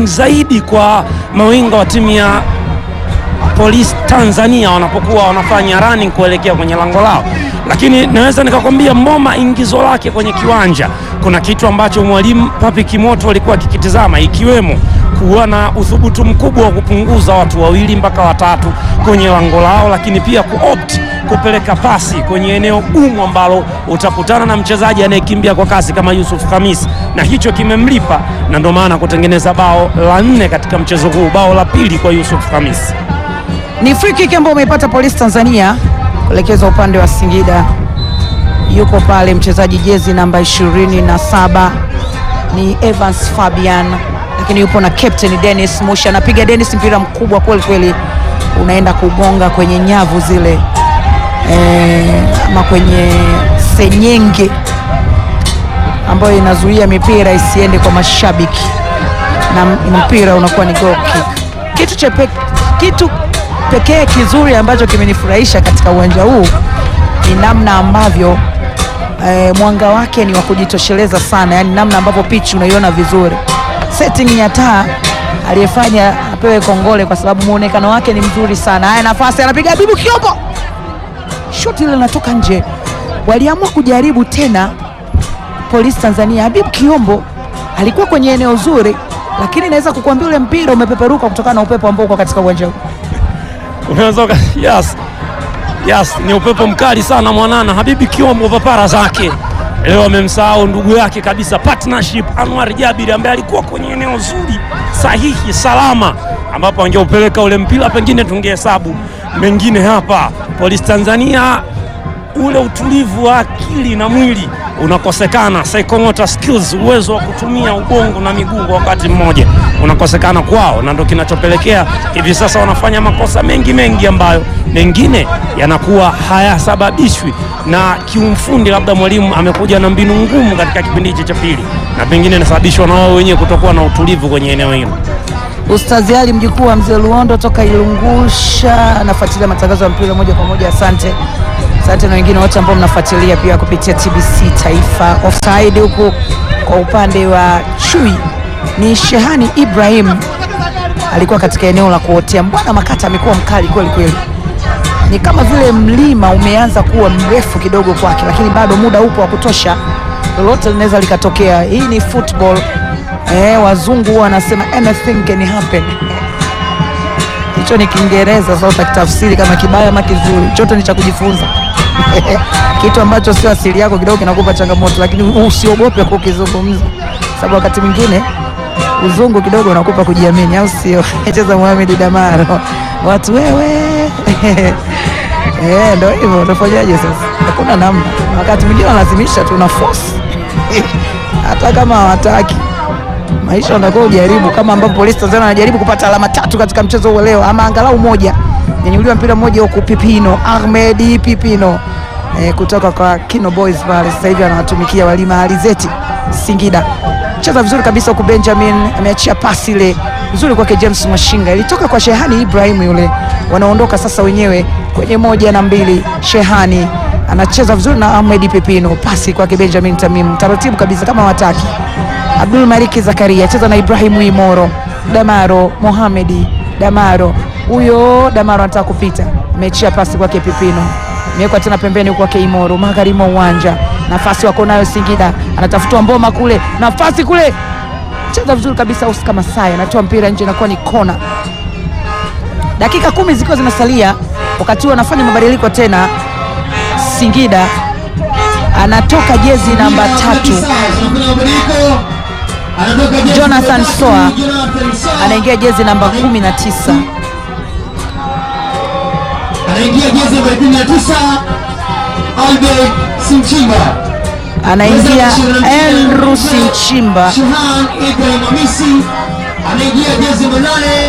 challenging zaidi kwa mawinga wa timu ya Police Tanzania wanapokuwa wanafanya running kuelekea kwenye lango lao, lakini naweza nikakwambia Mboma ingizo lake kwenye kiwanja, kuna kitu ambacho mwalimu Papi Kimoto alikuwa akikitizama, ikiwemo kuwa na uthubutu mkubwa wa kupunguza watu wawili mpaka watatu kwenye lango lao, lakini pia kuopt kupeleka pasi kwenye eneo gumu ambalo utakutana na mchezaji anayekimbia kwa kasi kama Yusuf Khamis, na hicho kimemlipa, na ndio maana kutengeneza bao la nne katika mchezo huu, bao la pili kwa Yusuf Khamis. Ni free kick ambayo umeipata Police Tanzania kuelekeza upande wa Singida. Yuko pale mchezaji jezi namba 27 ni Evans Fabian, lakini yupo na captain Dennis Musha. Anapiga Dennis, mpira mkubwa kweli kweli, unaenda kugonga kwenye nyavu zile eh, ama kwenye senyenge ambayo inazuia mipira isiende kwa mashabiki na mpira unakuwa ni goal kick. Kitu cha pe- kitu pekee kizuri ambacho kimenifurahisha katika uwanja huu ni namna ambavyo eh, mwanga wake ni wa kujitosheleza sana, yani namna ambavyo pitch unaiona vizuri. Setting ya taa aliyefanya apewe kongole kwa sababu muonekano wake ni mzuri sana. Haya, nafasi anapiga Habibu Kiombo, shoti ile linatoka nje. Waliamua kujaribu tena Polisi Tanzania. Habibu Kiombo alikuwa kwenye eneo zuri, lakini naweza kukuambia ule mpira umepeperuka kutokana na upepo ambao uko katika uwanja huu. Unaweza uka- yes. Yes, ni upepo mkali sana mwanana. Habibi Kiombo papara zake leo amemsahau ndugu yake kabisa, partnership Anwar Jabir ambaye alikuwa kwenye eneo zuri sahihi salama, ambapo angeupeleka ule mpira pengine tungehesabu mengine hapa. Polisi Tanzania ule utulivu wa akili na mwili unakosekana, psychomotor skills, uwezo wa kutumia ubongo na miguu kwa wakati mmoja unakosekana kwao, na ndo kinachopelekea hivi sasa wanafanya makosa mengi mengi ambayo mengine yanakuwa hayasababishwi na kiumfundi, labda mwalimu amekuja na mbinu ngumu katika kipindi hichi cha pili, na pengine inasababishwa na wao wenyewe kutokuwa na utulivu kwenye eneo hilo. Ustazi Ali mjukuu wa mzee Luondo toka Ilungusha anafuatilia matangazo ya mpira moja kwa moja. Asante, asante na wengine wote ambao mnafuatilia pia kupitia TBC Taifa. Offside huku kwa upande wa Chui ni Shehani Ibrahim, alikuwa katika eneo la kuotea. Mbwana Makata amekuwa mkali kweli kweli, ni kama vile mlima umeanza kuwa mrefu kidogo kwake, lakini bado muda upo wa kutosha, lolote linaweza likatokea. Hii ni football. Eh, wazungu huwa wanasema anything can happen. Hicho ni Kiingereza, sasa utakitafsiri kama kibaya ama kizuri, chote ni cha kujifunza. Kitu ambacho sio asili yako kidogo kinakupa changamoto, lakini usiogope kukizungumza, sababu wakati mwingine uzungu kidogo unakupa kujiamini, au sio? Cheza Mohamed Damaro, watu wewe Eh, ndio hivyo, utafanyaje sasa? Hakuna namna, wakati mwingine wanalazimisha tu na force hata kama hawataki maisha unakuwa ujaribu, kama ambavyo Polisi Tanzania anajaribu kupata alama tatu katika mchezo huu leo, ama angalau moja. Nyanyuliwa mpira mmoja huku, Pipino Ahmed Pipino eh, kutoka kwa Kino Boys pale, sasa hivi anawatumikia Walima Alizeti Singida. Cheza vizuri kabisa huku, Benjamin ameachia pasi ile nzuri kwake James Mashinga, ilitoka kwa Shehani Ibrahim yule. Wanaondoka sasa wenyewe kwenye moja na mbili. Shehani anacheza vizuri na Ahmed Pipino, pasi kwake Benjamin Tamim, taratibu kabisa kama wataki Abdul Maliki Zakaria cheza na Ibrahimu Imoro. Damaro Mohamedi Damaro, huyo Damaro anataka kupita, amechia pasi kwake Pipino, imewekwa tena pembeni kwake Imoro, magharibi mwa uwanja. Nafasi wako nayo Singida, anatafutwa Mboma kule, nafasi kule, cheza vizuri kabisa. Oscar Masai anatoa mpira nje, inakuwa ni kona. Dakika kumi zikiwa zinasalia, wakati huo anafanya mabadiliko tena. Singida anatoka jezi namba tatu Jonathan Soa anaingia jezi namba 19. anaingia jezi namba 19 Albert Simchimba, Anaingia Andrew Sinchimba. Shahan Ibrahim Hamisi anaingia jezi namba 8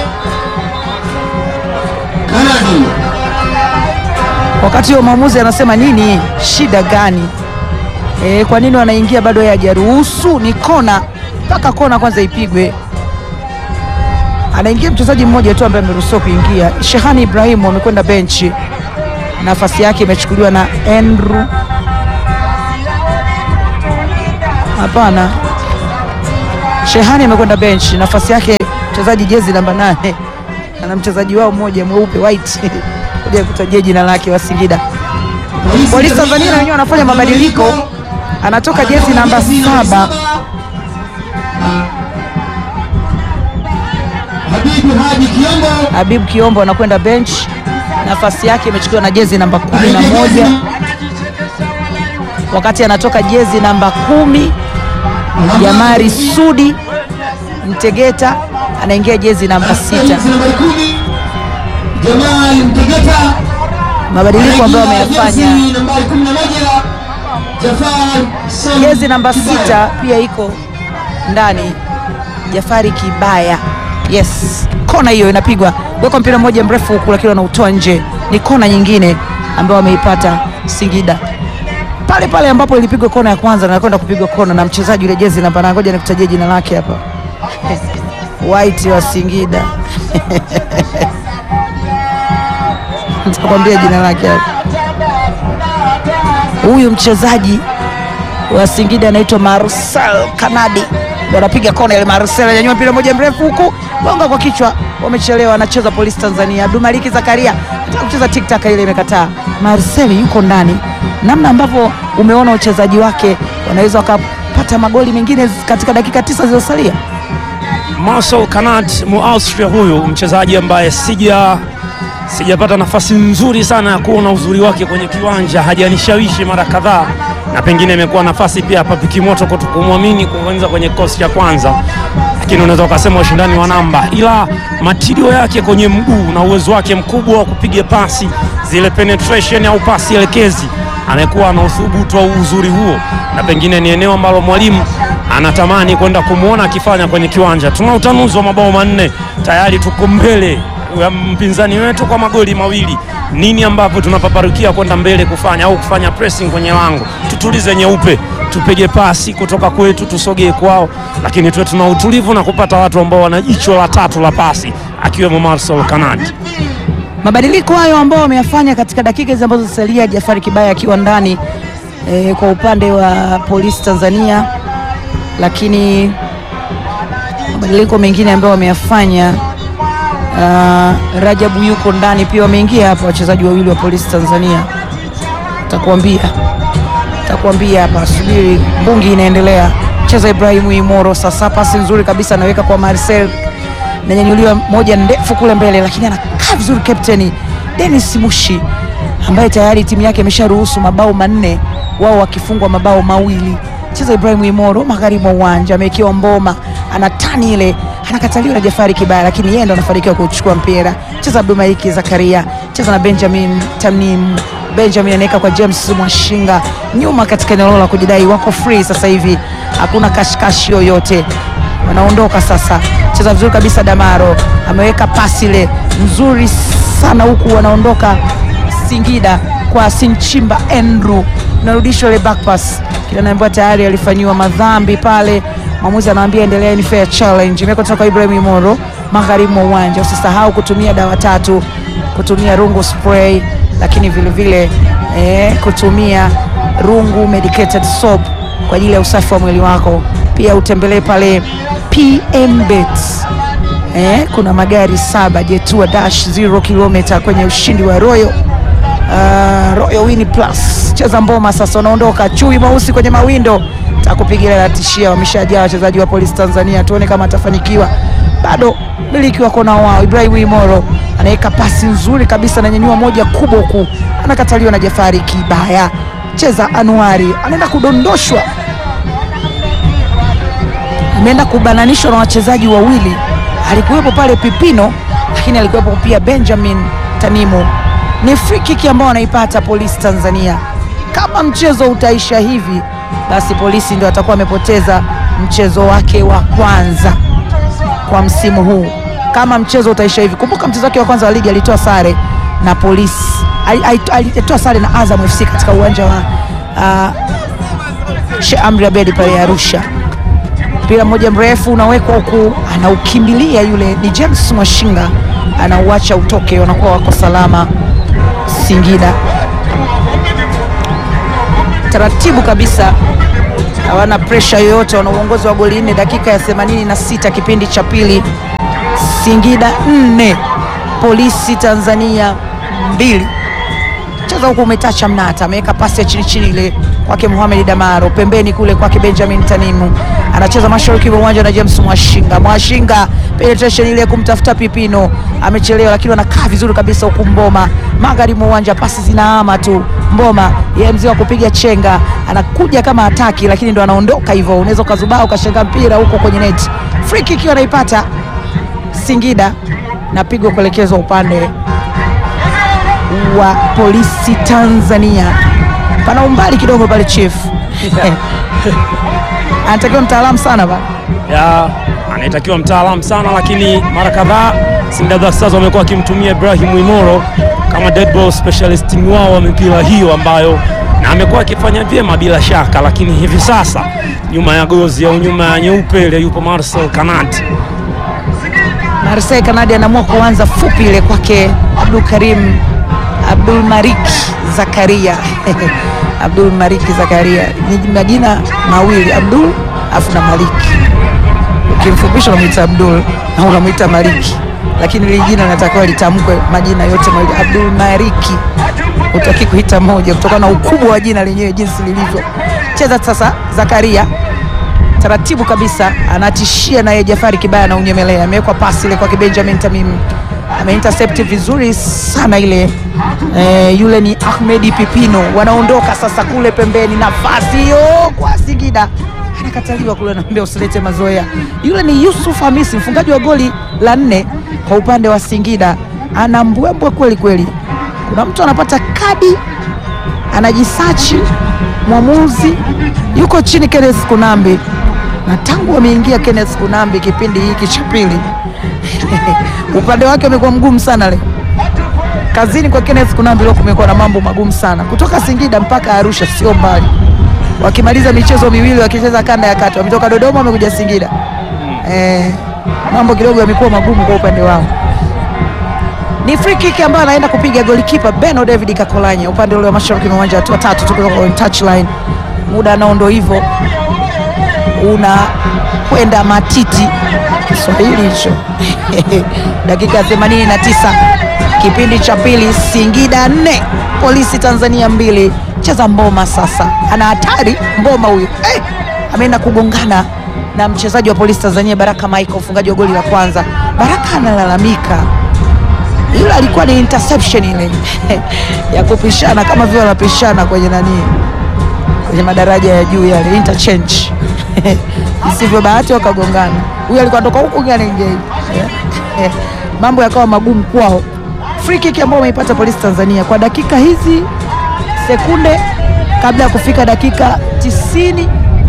Kanadi. Wakati huo mwamuzi anasema nini, shida gani? E, kwa nini wanaingia bado yeye hajaruhusu? Ni kona, mpaka kona kwanza ipigwe. Anaingia mchezaji mmoja tu ambaye ameruhusiwa kuingia. Shehani Ibrahimu amekwenda benchi, nafasi yake imechukuliwa na Andrew. Hapana, Shehani amekwenda benchi, nafasi yake mchezaji jezi namba nane ana mchezaji wao mmoja mweupe white kuja kutajia jina lake wa Singida. Polisi Tanzania na wenyewe wanafanya mabadiliko, anatoka jezi namba saba Habibu Haji Kiombo Habib Kiombo anakwenda bench, nafasi yake imechukuliwa na jezi namba kumi na moja wakati anatoka jezi namba kumi Jamari Sudi Mtegeta anaingia jezi namba sita. Jezi nambari kumi Jamal Mtegeta Mabadiliko ambayo Anaingia ameyafanya jezi nambari kumi na moja Jafar Sam jezi namba Kibaya. sita pia iko ndani, Jafari Kibaya. Yes, kona hiyo inapigwa, weka mpira mmoja mrefu huku, lakini wanautoa nje. Ni kona nyingine ambayo wameipata Singida pale pale ambapo ilipigwa kona ya kwanza, na kwenda kupigwa kona na mchezaji yule jezi namba, na ngoja nikutajie jina lake hapa, White wa Singida nitakwambia jina lake hapa. Huyu mchezaji wa Singida anaitwa Marcel Kanadi, ndio anapiga kona ile. Marcel anyanyua mpira moja mrefu huku, gonga kwa kichwa, wamechelewa. Anacheza Polisi Tanzania, Abdumaliki Zakaria anataka kucheza tiktak, ile imekataa. Marcel yuko ndani, namna ambavyo umeona uchezaji wake, wanaweza wakapata magoli mengine katika dakika tisa zilizosalia. Marcel Kanat Muaustria, huyu mchezaji ambaye sija sijapata nafasi nzuri sana ya kuona uzuri wake kwenye kiwanja, hajanishawishi mara kadhaa, na pengine imekuwa nafasi pia hapa Pikimoto kuto kumwamini kuanza kwenye kikosi cha kwanza, lakini unaweza ukasema ushindani wa namba, ila matirio yake kwenye mguu na uwezo wake mkubwa wa kupiga pasi zile penetration au pasi elekezi, amekuwa na uthubutu au uzuri huo, na pengine ni eneo ambalo mwalimu anatamani kwenda kumwona akifanya kwenye kiwanja. Tuna utanuzi wa mabao manne tayari, tuko mbele ya mpinzani wetu kwa magoli mawili. Nini ambavyo tunapaparukia kwenda mbele kufanya au kufanya pressing kwenye lango? Tutulize nyeupe, tupige pasi kutoka kwetu, tusogee kwao, lakini tuwe tuna utulivu na kupata watu ambao wana jicho la tatu la pasi, akiwemo Marcel Kanadi. Mabadiliko hayo ambao wameyafanya katika dakika hizi ambazo zisalia, Jafari Kibaya akiwa ndani e, kwa upande wa Polisi Tanzania, lakini mabadiliko mengine ambayo wameyafanya uh, Rajabu yuko ndani pia, wameingia hapa wachezaji wawili wa Polisi Tanzania, takuambia takuambia hapa, subiri, mbungi inaendelea. Cheza Ibrahimu Imoro, sasa pasi nzuri kabisa anaweka kwa Marcel nanyanyuliwa moja ndefu kule mbele, lakini anakaa vizuri kapteni Dennis Mushi ambaye tayari timu yake imesharuhusu mabao manne, wao wakifungwa mabao mawili. Cheza Ibrahim Imoro magharibi mwa uwanja, amewekewa mboma, ana tani ile, anakataliwa na Jafari Kibaya, lakini yeye ndo anafanikiwa kuchukua mpira. Cheza Abdumaiki Zakaria, cheza na Benjamin Tamnim. Benjamin anaweka kwa James Mwashinga nyuma katika eneo la kujidai, wako free sasa hivi, hakuna kashikashi yoyote wanaondoka sasa. Cheza vizuri kabisa, Damaro ameweka pasi ile nzuri sana, huku wanaondoka Singida kwa Sinchimba Andrew, narudishwa ile back pass, kila naambiwa tayari alifanyiwa madhambi pale. Mwamuzi anawaambia endelea, ni fair challenge. Imewekwa kutoka Ibrahim Imoro magharibi mwa uwanja. Usisahau kutumia dawa tatu, kutumia rungu spray, lakini vile vile eh, kutumia rungu medicated soap kwa ajili ya usafi wa mwili wako. Pia utembelee pale PM Bet. Eh, kuna magari saba Jetua Dash 0 kilomita kwenye ushindi wa Royal uh, Royal Win Plus. Cheza mboma sasa, unaondoka chui mweusi kwenye mawindo, takupigia la tishia. Wameshajaa wachezaji wa Polisi Tanzania, tuone kama atafanikiwa. Bado miliki wako na wao. Ibrahim Imoro anaweka pasi nzuri kabisa, ananyanyua moja kubwa huku, anakataliwa na Jafari Kibaya. Cheza Anuari, anaenda kudondoshwa ameenda kubananishwa na wachezaji wawili. Alikuwepo pale Pipino, lakini alikuwepo pia Benjamin Tanimu. Ni free kick ambao wanaipata Polisi Tanzania. Kama mchezo utaisha hivi, basi Polisi ndio atakuwa amepoteza mchezo wake wa kwanza kwa msimu huu. Kama mchezo utaisha hivi, kumbuka mchezo wake wa kwanza wa ligi alitoa sare na Polisi, Ali- ali- alitoa sare na Azam FC katika uwanja wa uh, Sheikh Amri Abedi pale Arusha mpira mmoja mrefu unawekwa huku, anaukimbilia yule ni James Mwashinga, anauacha utoke, wanakuwa wako salama Singida. Taratibu kabisa, hawana presha yoyote, wana uongozi wa goli nne dakika ya 86 kipindi cha pili. Singida nne Polisi Tanzania mbili. Mchezo huku umetacha Mnata, ameweka pasi ya chini chini ile kwake Mohamed Damaro, pembeni kule kwake Benjamin Tanimu, anacheza mashariki mwa uwanja na James Mwashinga. Mwashinga penetration ile ya kumtafuta Pipino, amechelewa lakini anakaa vizuri kabisa huku Mboma, magharibi mwa uwanja, pasi zinahama tu. Mboma yeye mzee wa kupiga chenga, anakuja kama ataki, lakini ndo anaondoka hivyo, unaweza ukazubaa ukashenga mpira huko kwenye net. Free kick anaipata Singida na pigo kuelekezwa upande wa polisi Tanzania. Pana umbali kidogo pale chief anatakiwa mtaalamu sana bana. ya anayetakiwa mtaalamu sana, lakini mara kadhaa Singida Black Stars wamekuwa wakimtumia Ibrahim Imoro kama dead ball specialist wao wa mipira hiyo ambayo na amekuwa akifanya vyema bila shaka, lakini hivi sasa nyuma ya gozi au nyuma ya nyeupe ile yupo Marcel Kanati. Marseille Kanadi anaamua kuanza fupi ile kwake Abdul Karim Abdul Malik Zakaria Abdul Malik Zakaria ni majina mawili Abdul afu na Malik, ukimfupisha unamwita Abdul na unamwita Maliki, lakini hili jina linatakiwa litamkwe majina yote mawili Abdul Maliki, utaki kuita moja kutokana na ukubwa wa jina lenyewe jinsi lilivyo. Cheza sasa Zakaria taratibu kabisa anatishia naye Jafari Kibaya na unyemelea, amewekwa pasi ile kwake Benjamin Tamim, ameintercept vizuri sana ile eh, yule ni Ahmedi Pipino. Wanaondoka sasa kule pembeni, nafasi hiyo kwa Singida anakataliwa kule, anaambia usilete mazoea. Yule ni Yusuf Hamisi, mfungaji wa goli la nne kwa upande wa Singida, ana mbwembwe kweli kweli. Kuna mtu anapata kadi anajisachi mwamuzi yuko chini Kenneth Kunambi, na tangu ameingia Kenneth Kunambi kipindi hiki cha pili upande wake umekuwa mgumu sana leo. Kazini kwa Kenneth Kunambi leo kumekuwa na mambo magumu sana, kutoka Singida mpaka Arusha sio mbali, wakimaliza michezo miwili wakicheza kanda ya kati, wametoka Dodoma wamekuja Singida. Eh, mambo kidogo yamekuwa magumu kwa upande wao ni free kick ambayo anaenda kupiga golikipa Beno David Kakolanya upande ule wa mashariki mwa uwanja, watu watatu tu kutoka kwenye touchline. Muda nao ndo hivyo unakwenda matiti, Kiswahili hicho dakika ya 89 kipindi cha pili, Singida nne Polisi Tanzania mbili. Cheza Mboma sasa, ana hatari Mboma huyu hey! ameenda kugongana na mchezaji wa Polisi Tanzania Baraka Michael, mfungaji wa goli la kwanza. Baraka analalamika ile alikuwa ni interception ile ya kupishana kama vile wanapishana kwenye nani, kwenye madaraja ya juu yale interchange isivyo bahati wakagongana, huyu alikuwa anatoka huku mwingine anaingia hivi mambo yakawa magumu kwao. Free kick ambayo wameipata Polisi Tanzania kwa dakika hizi sekunde kabla ya kufika dakika 90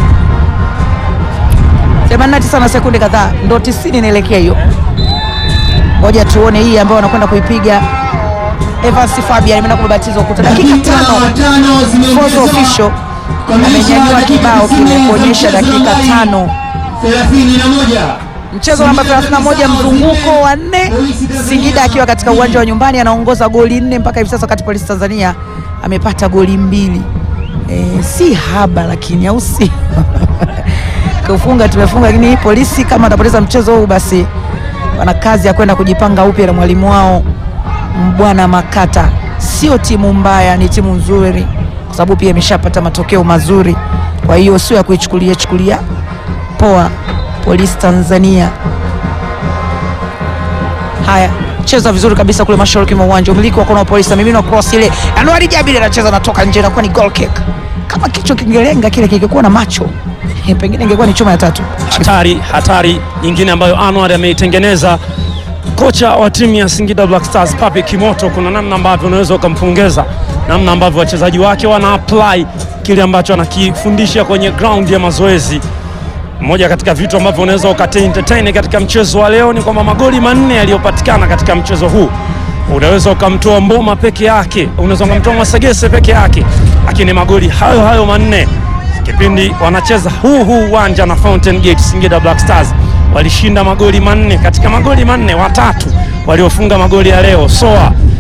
89 na sekunde kadhaa, ndo 90 inaelekea hiyo Ngoja tuone hii ambayo wanakwenda kuipiga Evans Fabian ameenda kubabatiza ukuta dakika tano. Fourth official amenyanyua kibao kile kuonyesha dakika tano. 31 Mchezo namba 31 mzunguko wa nne, Singida akiwa katika uwanja wa nyumbani anaongoza goli nne mpaka hivi sasa, wakati Polisi Tanzania amepata goli mbili. E, si haba lakini au si kufunga tumefunga, lakini polisi kama atapoteza mchezo huu basi wana kazi ya kwenda kujipanga upya na mwalimu wao Bwana Makata. Sio timu mbaya, ni timu nzuri, kwa sababu pia imeshapata matokeo mazuri, kwa hiyo sio ya kuichukulia chukulia poa. Polisi Tanzania, haya cheza vizuri kabisa kule mashariki mwa uwanja, umiliki wa kona wa Polisi, mimino cross ile, Anuari Jabiri anacheza anatoka nje, inakuwa ni goal kick. Kama kichwa kingelenga kile kingekuwa na macho pengine ingekuwa ni chuma ya tatu. Hatari, hatari nyingine ambayo Anwar ameitengeneza kocha wa timu ya Singida Black Stars Pape Kimoto. Kuna namna ambavyo unaweza ukampongeza, namna ambavyo wachezaji wake wana apply kile ambacho anakifundisha kwenye ground ya mazoezi. Mmoja katika vitu ambavyo unaweza ukate entertain katika mchezo wa leo ni kwamba magoli manne yaliyopatikana katika mchezo huu unaweza ukamtoa Mboma peke yake, unaweza ukamtoa Masegese peke yake, lakini magoli hayo hayo manne kipindi wanacheza huu huu uwanja na Fountain Gate, Singida Black Stars walishinda magoli manne. Katika magoli manne, watatu waliofunga magoli ya leo Soa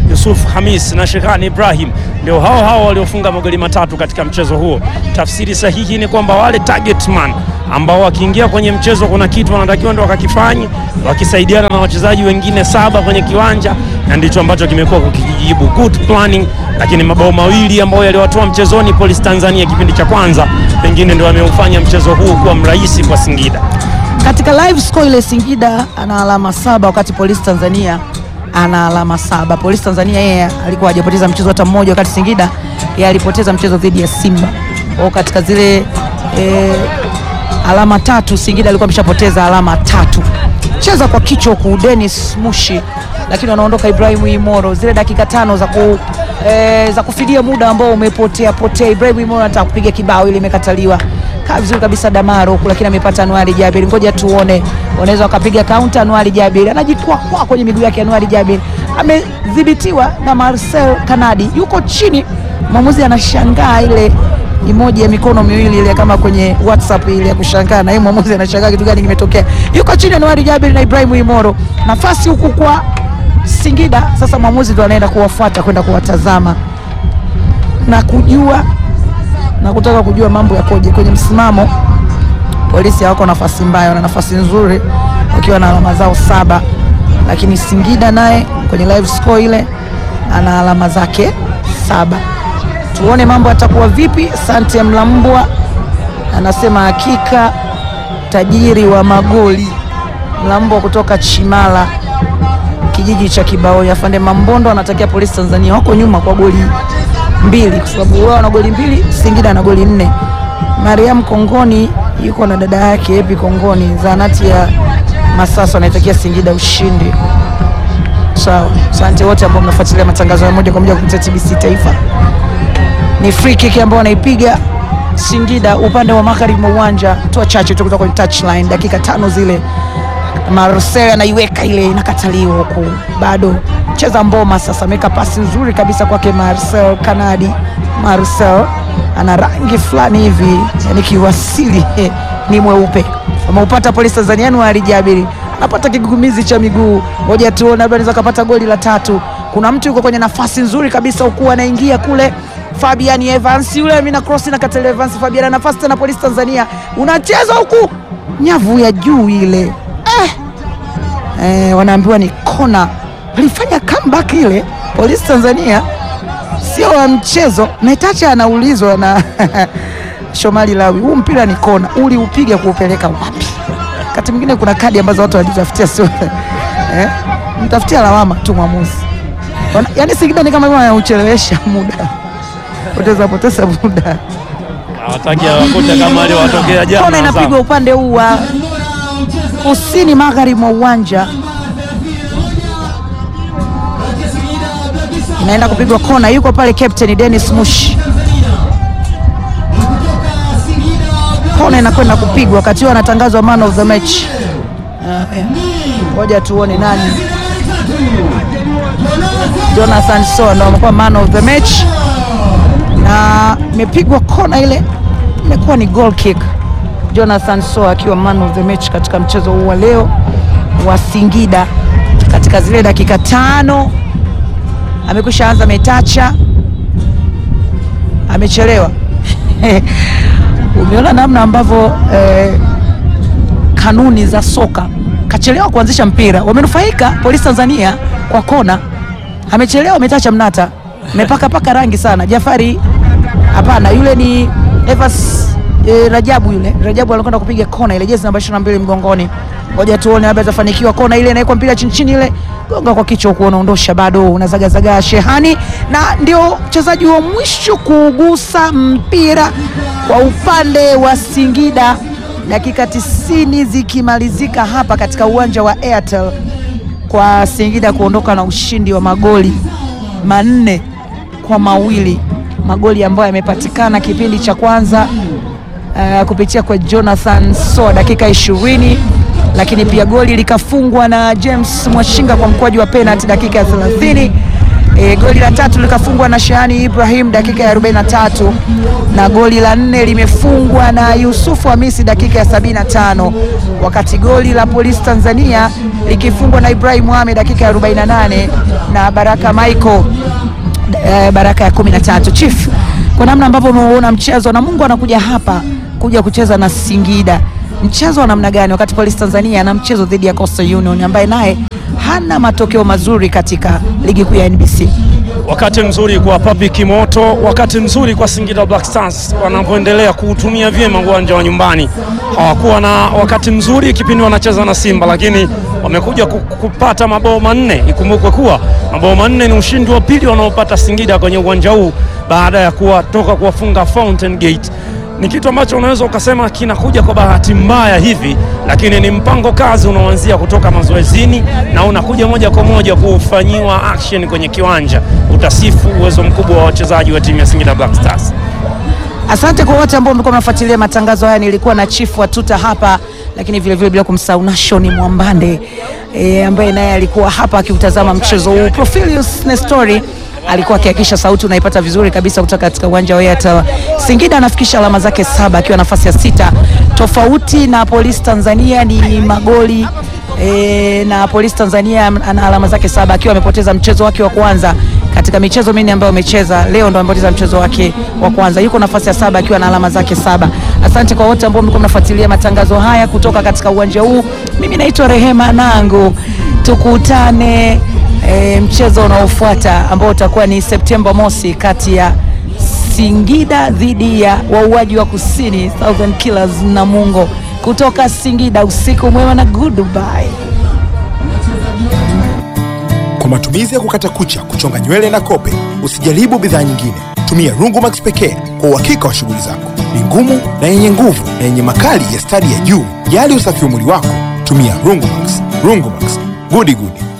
Yusuf Hamis na Shehani Ibrahim ndio hao hao waliofunga magoli matatu katika mchezo huo. Tafsiri sahihi ni kwamba wale target man ambao wakiingia kwenye mchezo kuna kitu wanatakiwa ndio wakakifanye, wakisaidiana na wachezaji wengine saba kwenye kiwanja, na ndicho ambacho kimekuwa kukijibu good planning. Lakini mabao mawili ambayo yaliwatoa mchezoni Police Tanzania kipindi cha kwanza, pengine ndio wameufanya mchezo huu kuwa mrahisi kwa Singida. Katika live score ile Singida ana alama saba wakati Polisi Tanzania ana alama saba. Polisi Tanzania yeye alikuwa hajapoteza mchezo hata mmoja, wakati Singida yeye alipoteza mchezo dhidi ya Simba. Kwa katika zile eh, alama tatu Singida alikuwa ameshapoteza alama tatu. Cheza kwa kichwa huku Dennis Mushi, lakini wanaondoka Ibrahim Imoro. Zile dakika tano za ku eh, za kufidia muda ambao umepotea potea. Ibrahim Imoro anataka kupiga kibao ili imekataliwa. Kaa vizuri kabisa Damaro huku, lakini amepata Anuari Jabir. Ngoja tuone, wanaweza wakapiga kaunta. Anuari Jabir anajikwaa kwa kwenye miguu yake. Anuari Jabir amedhibitiwa na Marcel Kanadi, yuko chini. Mwamuzi anashangaa ile emoji ya mikono miwili ile kama kwenye WhatsApp ile ya kushangaa, na yeye mwamuzi anashangaa kitu gani kimetokea. Yuko chini Anuari Jabir na Ibrahim Imoro, nafasi huku kwa Singida. Sasa mwamuzi ndo anaenda kuwafuata kwenda kuwatazama na kujua na kutaka kujua mambo yakoje kwenye msimamo. Polisi hawako nafasi mbaya, wana nafasi nzuri wakiwa na alama zao saba, lakini Singida naye kwenye live score ile ana alama zake saba. Tuone mambo yatakuwa vipi. Sante Mlambwa anasema hakika tajiri wa magoli Mlambwa kutoka Chimala kijiji cha Kibaoi. Afande Mambondo anatakia Polisi Tanzania wako nyuma kwa goli mbili kwa sababu wao wana goli mbili, Singida na goli nne. Mariam Kongoni yuko na dada yake Epi Kongoni, zahanati ya Masasa, anaitakia Singida ushindi. Sawa, asante wote ambao mnafuatilia matangazo ya moja kwa moja kupitia TBC Taifa. Ni free kick ambao wanaipiga Singida upande wa magharibi mwa uwanja, toa chache tu kutoka kwenye touchline, dakika tano zile Marcel anaiweka ile inakataliwa huku, bado cheza Mboma sasa, ameweka pasi nzuri kabisa kwake Marcel Kanadi. Marcel ana rangi fulani hivi, yani kiwasili ni mweupe. Ameupata Polisi Tanzania Anuari Jabiri anapata kigugumizi cha miguu, ngoja tuone, labda anaweza kapata goli la tatu. Kuna mtu yuko kwenye nafasi nzuri kabisa huku anaingia kule Fabian Evans yule mina cross na Katele Evans. Fabian ana nafasi tena, Polisi Tanzania unacheza huku, nyavu ya juu ile eh. Eh, wanaambiwa ni kona. Walifanya comeback ile Polisi Tanzania, sio wa mchezo. Naitacha anaulizwa na Shomali Lawi, huu mpira ni kona, uliupiga kuupeleka wapi? Wakati mwingine kuna kadi ambazo watu wanajitafutia, sio eh, mtafutia lawama tu mwamuzi. Wana- Yaani Singida ni kama wanauchelewesha muda, poteza poteza muda. Hawataki awakute kama wale watokea jana. Kona inapigwa Azam. upande huu wa kusini magharibi mwa uwanja, inaenda kupigwa kona. Yuko pale captain Dennis Mushi, kona inakwenda kupigwa wakati huo anatangazwa man of the match. Ah, yeah. Ngoja tuone nani. Jonathan Soa ndo amekuwa man of the match, na imepigwa kona ile, imekuwa ni goal kick. Jonathan Soa akiwa man of the match katika mchezo huu wa leo wa Singida. Katika zile dakika tano amekwisha anza metacha, amechelewa umeona namna ambavyo eh, kanuni za soka, kachelewa kuanzisha mpira. Wamenufaika Polisi Tanzania kwa kona, amechelewa metacha mnata, mepaka paka rangi sana. Jafari hapana, yule ni Evans eh, Rajabu, yule Rajabu anakwenda kupiga kona ile, jezi namba 22 mgongoni. Ngoja tuone labda atafanikiwa kona ile, inawekwa mpira chini chini, ile gonga kwa kichwa huku, unaondosha bado unazagazaga Shehani, na ndio mchezaji wa mwisho kugusa mpira kwa upande wa Singida, dakika 90 zikimalizika hapa katika uwanja wa Airtel kwa Singida kuondoka na ushindi wa magoli manne kwa mawili, magoli ambayo yamepatikana kipindi cha kwanza uh, kupitia kwa Jonathan Soa dakika ishirini, lakini pia goli likafungwa na James Mwashinga kwa mkwaju wa penalty dakika ya 30, E, goli la tatu likafungwa na Shani Ibrahim dakika ya 43 na goli la nne limefungwa na Yusufu Hamisi dakika ya 75, wakati goli la Polisi Tanzania likifungwa na Ibrahim Mohamed dakika ya 48 na Baraka Michael eh, Baraka ya 13. Chief, kwa namna ambavyo umeona mchezo na Mungu anakuja hapa kuja kucheza na Singida, mchezo wa namna gani wakati Polisi Tanzania ana mchezo dhidi ya Coastal Union ambaye naye hana matokeo mazuri katika ligi kuu ya NBC? Wakati mzuri kwa Public Moto, wakati mzuri kwa Singida Black Stars wanapoendelea kuutumia vyema uwanja wa nyumbani. Hawakuwa na wakati mzuri kipindi wanacheza na Simba, lakini wamekuja ku- kupata mabao manne. Ikumbukwe kuwa mabao manne ni ushindi wa pili wanaopata Singida kwenye uwanja huu baada ya kuwatoka kuwafunga Fountain Gate ni kitu ambacho unaweza ukasema kinakuja kwa bahati mbaya hivi, lakini ni mpango kazi unaoanzia kutoka mazoezini na unakuja moja kwa moja kufanyiwa action kwenye kiwanja. Utasifu uwezo mkubwa wa wachezaji wa timu ya Singida Black Stars. Asante kwa wote ambao mlikuwa mnafuatilia matangazo haya. Nilikuwa na chifu wa tuta hapa, lakini vile vile bila kumsahau Nashoni Mwambande e, ambaye naye alikuwa hapa akiutazama mchezo huu. Profilius Nestori alikuwa akihakikisha sauti unaipata vizuri kabisa kutoka katika uwanja wa Airtel. Singida anafikisha alama zake saba akiwa nafasi ya sita, tofauti na Polisi Tanzania ni magoli e, na Polisi Tanzania ana alama zake saba akiwa amepoteza mchezo wake wa kwanza katika michezo minne ambayo amecheza leo ndo amepoteza mchezo wake wa kwanza. Yuko nafasi ya saba akiwa na alama zake saba. Asante kwa wote ambao mlikuwa mnafuatilia matangazo haya kutoka katika uwanja huu. Mimi naitwa Rehema Nangu, tukutane e, mchezo unaofuata ambao utakuwa ni Septemba mosi kati ya Singida dhidi ya wauaji wa kusini Southern Killers Namungo kutoka Singida. Usiku mwema na goodbye. Kwa matumizi ya kukata kucha, kuchonga nywele na kope, usijaribu bidhaa nyingine. Tumia Rungumax pekee kwa uhakika wa shughuli zako. Ni ngumu na yenye nguvu na yenye makali ya stadi ya juu. Jali usafi wa mwili wako, tumia Rungumax. Rungumax, gudi gudi.